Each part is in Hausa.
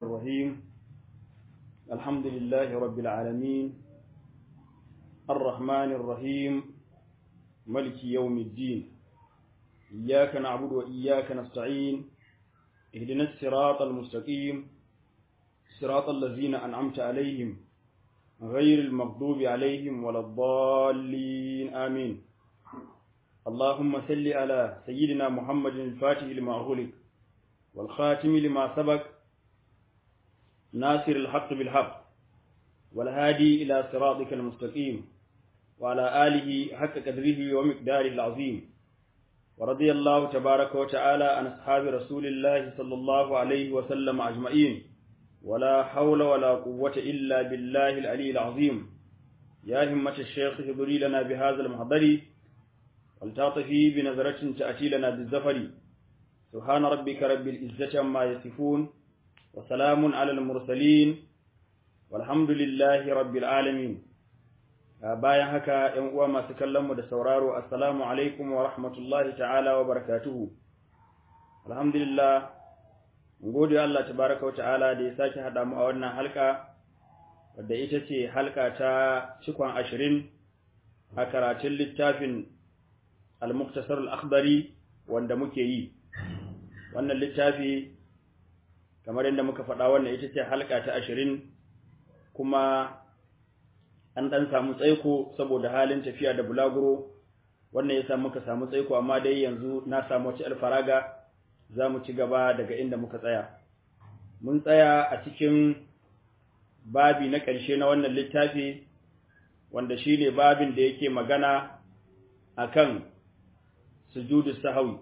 الرحيم الحمد لله رب العالمين الرحمن الرحيم ملك يوم الدين إياك نعبد وإياك نستعين اهدنا الصراط المستقيم صراط الذين أنعمت عليهم غير المغضوب عليهم ولا الضالين آمين اللهم صل على سيدنا محمد الفاتح لما أغلق والخاتم لما سبق ناصر الحق بالحق والهادي إلى صراطك المستقيم وعلى آله حق قدره ومقداره العظيم ورضي الله تبارك وتعالى عن أصحاب رسول الله صلى الله عليه وسلم أجمعين ولا حول ولا قوة إلا بالله العلي العظيم يا همة الشيخ اهضري لنا بهذا المحضر ولتعطفي بنظرة تأتي لنا بالزفر سبحان ربك رب العزة عما يصفون وسلام على المرسلين والحمد لله رب العالمين bayan haka ‘yan uwa masu kallonmu da sauraro, Assalamu alaikum wa rahmatullahi ta'ala wa barakatuhu. Alhamdulillah, gode Allah tabaraka wa ta'ala da ya sake haɗa mu a wannan halka, wadda ita ce halka ta cikon ashirin a karatun littafin Al-Muktasar al-Akhbari wanda muke yi. Wannan littafi, kamar yadda muka faɗa wannan ita ce halka ta ashirin kuma an ɗan samu tsaiko saboda halin tafiya da bulaguro wannan ya samu muka samu tsaiko amma dai yanzu na samu wata alfaraga za mu ci gaba daga inda muka tsaya mun tsaya a cikin babi na ƙarshe na wannan littafi wanda shi ne babin da yake magana a kan sujudu sahawi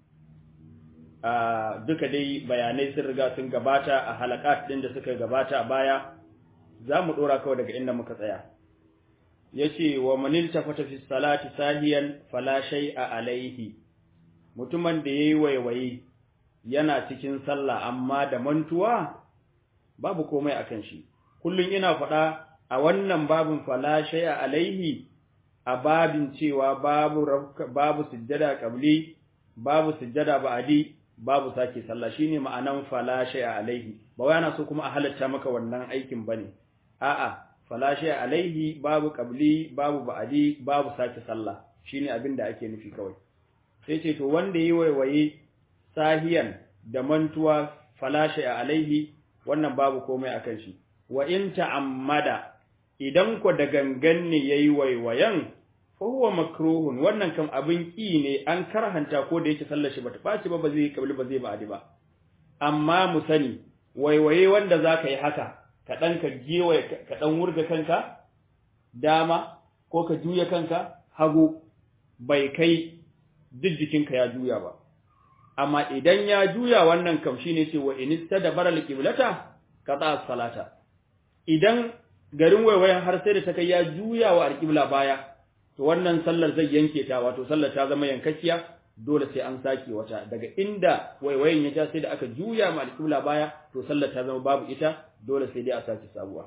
a duka dai bayanai sun riga sun gabata a halakat ɗin da suka gabata a baya za mu ɗora kawai daga inda muka tsaya yace wa manil tafata fi salati sahiyan fala shay'a alaihi mutumin da yayi waiwaye yana cikin sallah amma da mantuwa babu komai akan shi kullun ina faɗa a wannan babin fala shay'a alaihi a babin cewa babu babu sujjada qabli babu sujjada ba'di babu sake sallah shine ma'anan fala shay'a alaihi ba wai ana so kuma a halatta maka wannan aikin bane a'a falashe alaihi babu qabli babu ba'di babu sake sallah shine abin da ake nufi kawai sai ce to wanda yi waiwaye sahiyan da mantuwa falashe alaihi wannan babu komai akan shi wa in ta'ammada idan ko da gangan ne yayi waiwayan fa huwa makruhun wannan kam abin ki ne an karhanta ko da yake sallar shi bata baci ba ba zai qabli ba zai ba'di ba amma mu sani waiwaye wanda zaka yi haka ka ɗan ka gewaye ka ɗan wurga kanka dama ko ka juya kanka hagu bai kai duk jikinka ya juya ba amma idan ya juya wannan kam shine ce wa inista da baral qiblata qata salata idan garin waiwayen har sai da ta kai ya juya wa alqibla baya to wannan sallar zai yanke ta wato sallar ta zama yankakkiya dole sai an sake wata daga inda waiwayen ya ja sai da aka juya ma alqibla baya to sallar ta zama babu ita dole sai dai a sake sabuwa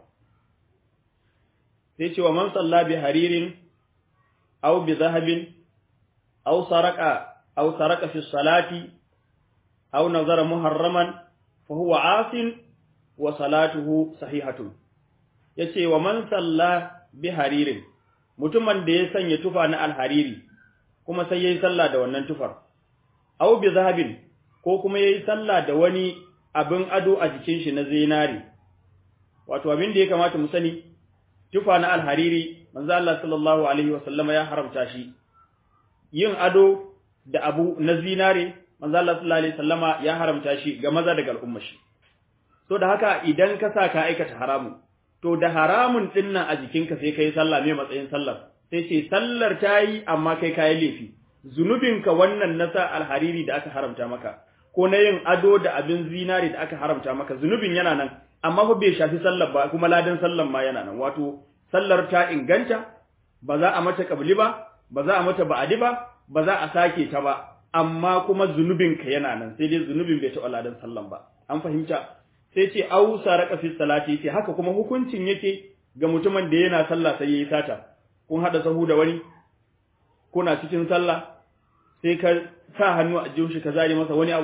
sai cewa man salla bi haririn aw bi zahabin aw saraka aw saraka fi salati aw nazara muharraman fa huwa asin wa salatuhu sahihatun yace wa man salla bi haririn mutumin da ya sanya tufa na alhariri kuma sai yayi sallah da wannan tufar aw bi zahabin ko kuma yayi sallah da wani abin ado a jikin shi na zinari wato abin da ya kamata mu sani tufa na alhariri manzo Allah sallallahu alaihi wasallama ya haramta shi yin ado da abu na zinare manzo Allah sallallahu alaihi wasallama ya haramta shi ga maza daga al'umma shi so da haka idan ka sa ka aikata haramun to da haramun din nan a jikinka sai kai sallah me matsayin sallar sai ce sallar ta yi amma kai kayi laifi zunubinka wannan na sa alhariri da aka haramta maka ko na yin ado da abin zinare da aka haramta maka zunubin yana nan amma fa bai shafi sallar ba kuma ladan sallar ma yana nan wato sallar ta inganta ba za a mata kabli ba ba za a mata ba'adi ba ba za a sake ta ba amma kuma zunubin ka yana nan sai dai zunubin bai taɓa ladan sallan ba an fahimta sai ce au saraka fi salati ce haka kuma hukuncin yake ga mutumin da yana sallah sai yayi sata kun hada sahu da wani kuna cikin sallah sai ka sa hannu a jikin shi ka zare masa wani abu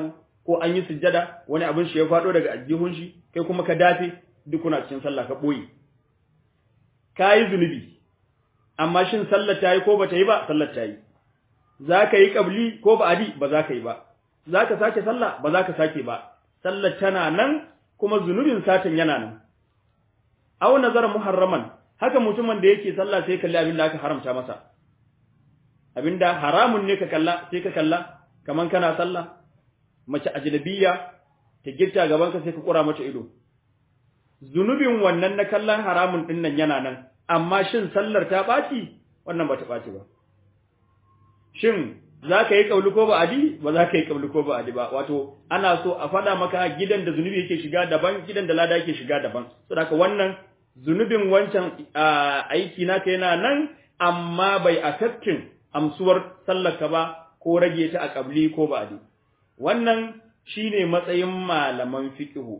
ko an yi sujjada wani abin shi ya faɗo daga aljihun shi kai kuma ka dafe duk kuna cikin sallah ka ɓoye ka yi zunubi amma shin sallar ta yi ko ba ta yi ba sallar ta yi za ka yi ƙabli ko ba adi ba za ka yi ba za ka sake sallah ba za ka sake ba sallar tana nan kuma zunubin satan yana nan aw nazara muharraman haka mutumin da yake sallah sai kalli abin da aka haramta masa abinda haramun ne ka kalla sai ka kalla kaman kana sallah mace ajnabiyya ta girta gaban ka sai ka kura mata ido zunubin wannan na kallon haramun din nan yana nan amma shin sallar ta baci wannan ba ta baci ba shin za ka yi kauli ko ba adi ba za ka yi kauli ko ba adi ba wato ana so a faɗa maka gidan da zunubi yake shiga daban gidan da lada yake shiga daban saboda wannan zunubin wancan aiki naka yana nan amma bai affecting amsuwar sallarka ba ko rage ta a kabli ko ba adi wannan shine matsayin malaman fiqhu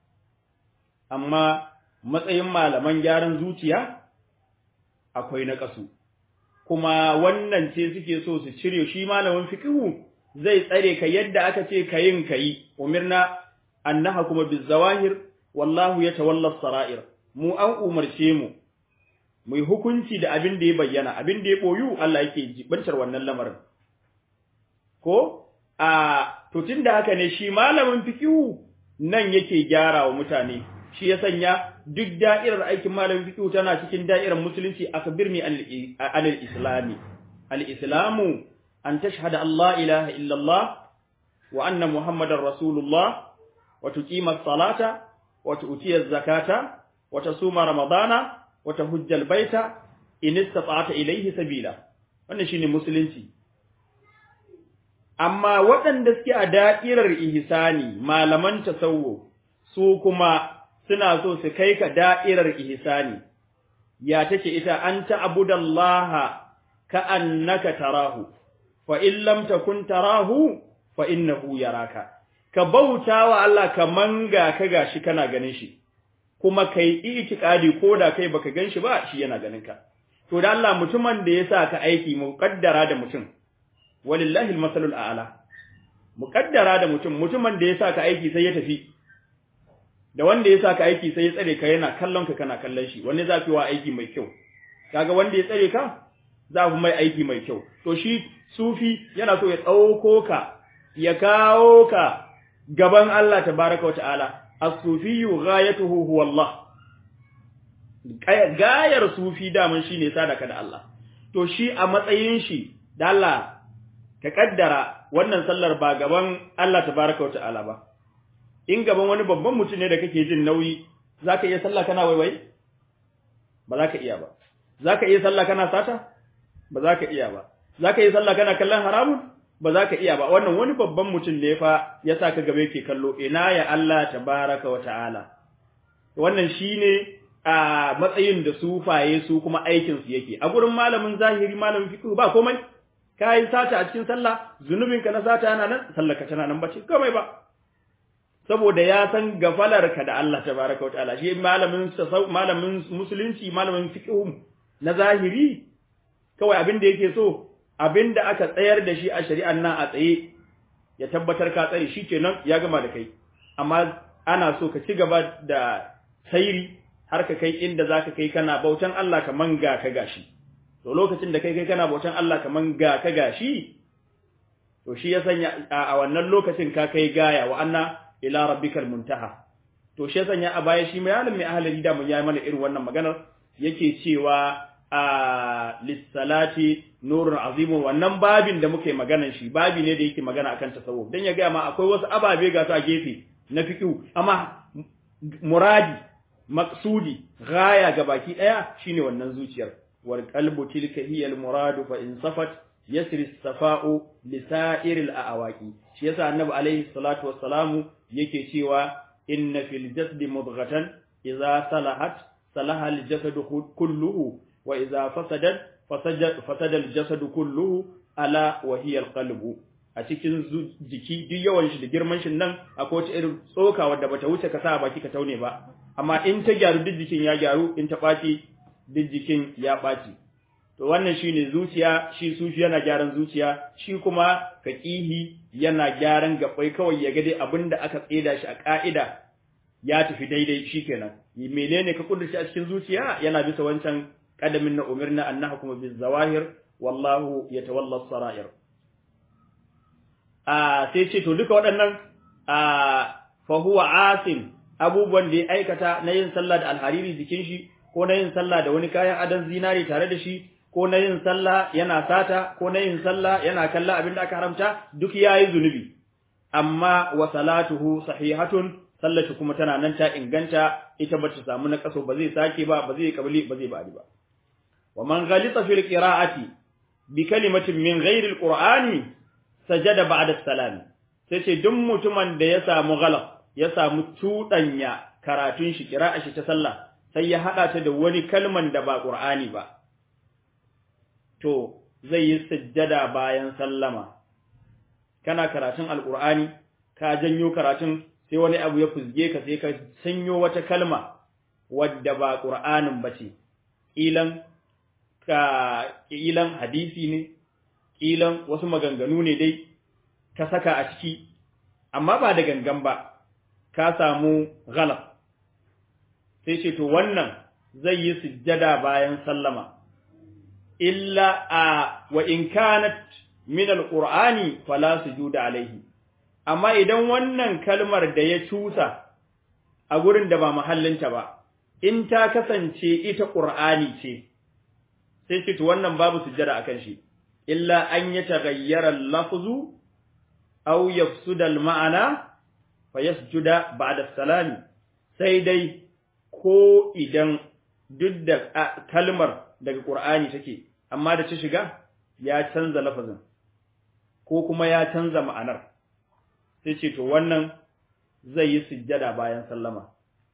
amma matsayin malaman gyaran zuciya akwai na kasu kuma wannan ce suke so su cire shi malamin fiqhu zai tsare ka yadda aka ce kayin kayi umirna annaha kuma bizawahir wallahu yatawalla sarair mu an umarce mu mu yi hukunci da abin da ya bayyana abin da ya boyu Allah yake jibantar wannan lamarin ko a to tunda haka ne shi malamin fiqhu nan yake gyara wa mutane shi ya sanya duk da'irar aikin malamin fiqh tana cikin da'irar musulunci akbirni anil islami al islamu an tashhada Allah ilaha illa Allah wa anna muhammadar rasulullah wa tuqima as-salata wa tu'tiya az-zakata wa tasuma ramadana wa tahujja al-baita in istata'ta ilayhi sabila wannan shine musulunci amma waɗanda suke a da'irar ihsani malaman tasawuf su kuma suna so su kai ka da'irar ihsani ya take ita an ta'budallaha ka annaka tarahu fa in lam takun tarahu fa innahu yaraka ka bautawa Allah kaman ga ka gashi kana ganin shi kuma kai itikadi koda kai baka ganshi ba shi yana ganin ka to da Allah mutumin da yasa ka aiki muqaddara da mutum walillahi almasalul a'la muqaddara da mutum mutumin da yasa ka aiki sai ya tafi da wanda ya sa ka aiki sai ya tsare ka yana kallon ka kana kallon shi wanne za fi wa aiki mai kyau kaga wanda ya tsare ka za fi mai aiki mai kyau to shi sufi yana so ya tsauko ka ya kawo ka gaban Allah tabaraka wa ta'ala as-sufiyyu ghayatuhu huwa Allah gayar sufi daman shine sadaka da Allah to shi a matsayin shi da Allah ka kaddara wannan sallar ba gaban Allah tabaraka wa ta'ala ba in gaban wani babban mutum ne da kake jin nauyi zaka iya sallah kana waiwai ba za ka iya ba zaka iya sallah kana sata ba za ka iya ba zaka iya sallah kana kallon haramun ba za ka iya ba wannan wani babban mutum ne fa ya sa ka gaba yake kallo ina ya Allah tabaraka wa ta'ala wannan shine a matsayin da sufaye su kuma aikin su yake a gurin malamin zahiri malamin fiqh ba komai kai sata a cikin sallah zunubinka na sata yana nan sallar ka tana nan bace komai ba saboda ya san gafalarka da Allah tabaraka wa ta'ala shi malamin malamin musulunci malamin fiqh na zahiri kawai abin da yake so abin da aka tsayar da shi a shari'an nan a tsaye ya tabbatar ka tsare shi kenan ya gama da kai amma ana so ka ci gaba da sairi har ka kai inda zaka kai kana bautan Allah kaman ga ka gashi to lokacin da kai kai kana bautan Allah kaman ga ka gashi to shi ya sanya a wannan lokacin ka kai gaya wa anna ila rabbikal muntaha to shi sanya a baya shi mai alim mai ahlali da mun yi mana irin wannan maganar yake cewa a lissalati nurun azimun wannan babin da muke maganan shi babi ne da yake magana akan tasawuf dan ya ga ma akwai wasu ababe ga su a gefe na fiqhu amma muradi maqsudi gaya ga baki daya shine wannan zuciyar wal qalbu tilka hiya al muradu fa in safat yasri safa'u lisa'iril a'awaqi shi yasa annabi alaihi salatu wassalamu yake cewa inna fil jasdi mudghatan idza salahat salaha al jasadu kulluhu wa idza fasadat fasada al jasadu kulluhu ala wa hiya al qalbu a cikin jiki duk yawan shi da girman shi nan akwai wata irin tsoka wadda bata wuce ka sa baki ka taune ba amma in ta gyaru duk jikin ya gyaru in ta ɓaci duk jikin ya ɓaci to wannan shine zuciya shi sufi yana gyaran zuciya shi kuma faqihi yana gyaran gabai kawai ya ga dai abinda aka tseda shi a ka'ida ya tafi daidai shikenan menene ka kudurci a cikin zuciya yana bisa wancan qadamin na umirna an nahkuma biz zawahir wallahu yatawalla as-sara'ir a sai ce to duka waɗannan a fa huwa asim abubuwan da ya aikata na yin sallah da alhariri jikin shi ko na yin sallah da wani kayan adon zinari tare da shi ko na yin sallah yana sata ko na yin sallah yana kalla abin da aka haramta duk yayi zunubi amma wa salatuhu sahihatun sallatu kuma tana nan ta inganta ita ba ta samu na kaso ba zai sake ba ba zai kabili ba zai ba'di ba wa man ghalita fil qira'ati bi kalimatin min ghairi alqur'ani sajada ba'da salam sai ce duk mutumin da ya samu ghalab ya samu tudanya karatun shi qira'a shi ta sallah sai ya hada ta da wani kalman da ba qur'ani ba to zai yi sujjada bayan sallama kana karatun alqur'ani ka janyo karatun sai wani abu ya fuzge ka sai ka sanyo wata kalma wadda ba qur'anin bace ilan ka ilan hadisi ne ilan wasu maganganu ne dai ka saka a ciki amma ba da gangan ba ka samu ghalab sai ce to wannan zai yi sujjada bayan sallama illa a wa in kanat min alqur'ani fala sujuda alaihi amma idan wannan kalmar da ya cusa a gurin da ba mahallinta ba in ta kasance ita qur'ani ce sai ce to wannan babu sujjada akan shi illa an yataghayyara al-lafzu aw yafsuda al-ma'ana fayasjuda ba'da salami sai dai ko idan duk da kalmar daga Qur'ani take amma da ta shiga ya canza lafazin ko kuma ya canza ma'anar sai ce to wannan zai yi sujjada bayan sallama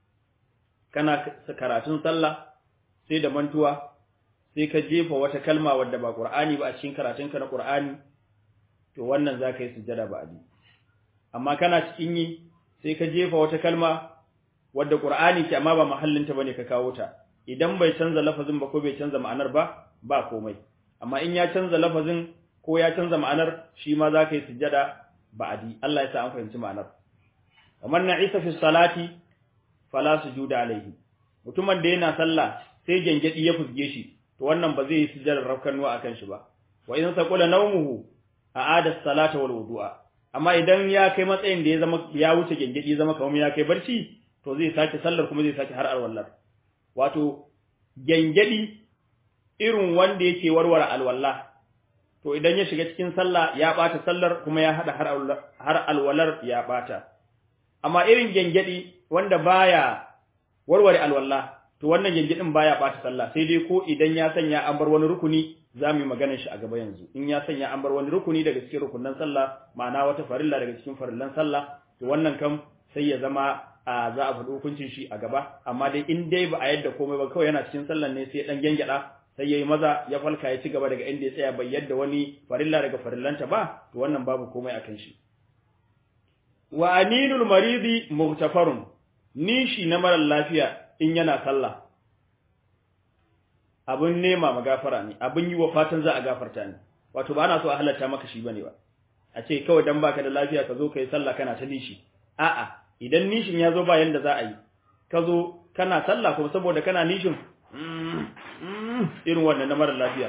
kana karatun sallah sai da mantuwa sai ka jefa wata kalma wadda ba Qur'ani ba a cikin karatunka na Qur'ani to wannan za ka yi sujjada ba abi amma kana cikin yi sai ka jefa wata kalma wadda Qur'ani ce amma ba mahallinta bane ka kawo ta idan bai canza lafazin ba ko bai canza ma'anar ba ba komai amma in ya canza lafazin ko ya canza ma'anar shi ma za ka yi sujjada ba'adi Allah ya sa an fahimci ma'anar kamar na Isa fi salati fala sujuda alaihi mutumin da yana sallah sai gengedi ya fusge shi to wannan ba zai yi sujjadar rafkanuwa akan shi ba wa in saqula nawmuhu a'ada salata wal wudu'a amma idan ya kai matsayin da ya zama ya wuce gengedi ya zama kamar ya kai barci to zai sake sallar kuma zai sake har alwallar wato gengedi irin wanda yake warware alwalla to idan ya shiga cikin sallah ya bata sallar kuma ya hada har alwalar ya bata amma irin gengedi wanda baya warware alwalla to wannan gengedin baya bata sallah sai dai ko idan ya sanya an bar wani rukuni zamu yi maganar shi a gaba yanzu in ya sanya an bar wani rukuni daga cikin rukunan sallah ma'ana wata farilla daga cikin farillan sallah to wannan kam sai ya zama a za a faɗi hukuncin shi a gaba amma dai in dai ba a yadda komai ba kawai yana cikin sallan ne sai dan gengeda sai yayi maza ya falka ya ci gaba daga inda ya tsaya bai yadda wani farilla daga farillanta ba to wannan babu komai akan shi wa aninul maridi mughtafarun nishi na mara lafiya in yana sallah abun nema magafara ne abun yi wa fatan za a gafarta ne wato ba ana so a halatta maka shi bane ba a ce kawai dan baka da lafiya ka zo kai sallah kana ta nishi a'a idan nishin ya zo ba yanda za a yi ka zo kana sallah kuma saboda kana nishin irin wannan na mara lafiya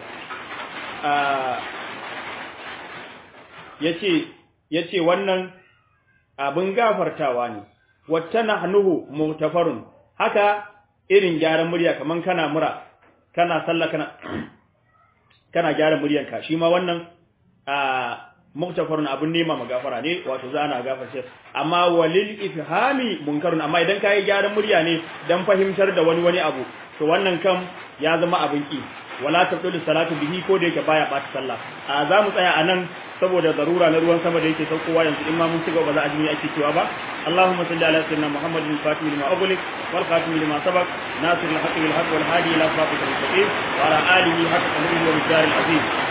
yace yace wannan abin gafartawa ne wata nahnuhu mutafarun haka irin gyaran murya kaman kana mura kana sallah kana kana gyara muryanka shi ma wannan muktafarun abun nema magafara ne wato za ana gafarce amma walil ifhami munkarun amma idan kai gyaran murya ne dan fahimtar da wani wani abu to wannan kam ya zama abin ki wala tabdulu salatu bihi ko da yake baya bata sallah a za mu tsaya anan saboda zarura na ruwan sama da yake saukowa yanzu in ma mun ci gaba za a ji me ake cewa ba اللهم صل على سيدنا محمد الفاتح لما أغلق والخاتم لما سبق ناصر الحق بالحق والهادي إلى صراطك المستقيم وعلى آله حق قدره ومقدار العظيم